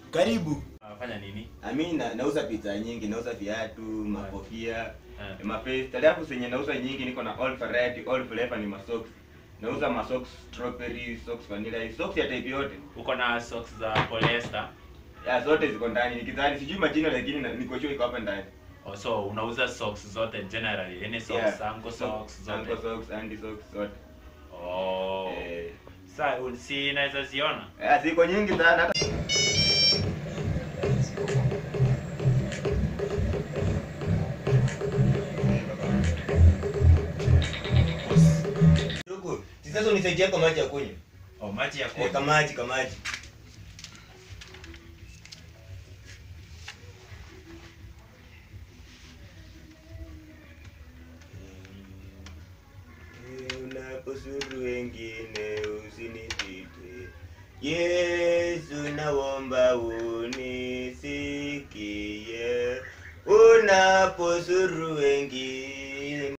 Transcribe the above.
Karibu. Unafanya nini? Ami na, nauza pizza nyingi, nauza viatu, makofia, Eh. mapesta. Alafu zenye nauza nyingi niko na all variety, all flavor ni masocks. Nauza masocks strawberry, socks vanilla, socks ya type yote. Uko na socks za polyester. Ya zote ziko ndani. Nikidhani sijui majina lakini na- niko sure iko hapa ndani. Oh, so unauza socks zote generally. Any socks, Yeah. ankle socks zote. Ankle socks, andy socks zote. Oh. Eh, Sasa si naweza ziona. eh, ziko nyingi sana hata Ndugu, sasa unisaidia kwa maji ya kunywa. Oh, maji ya Eh, kunywa. kamaji kamaji. Unaposuru wengine usinipite. Yesu naomba unisikie. Unaposuru wengine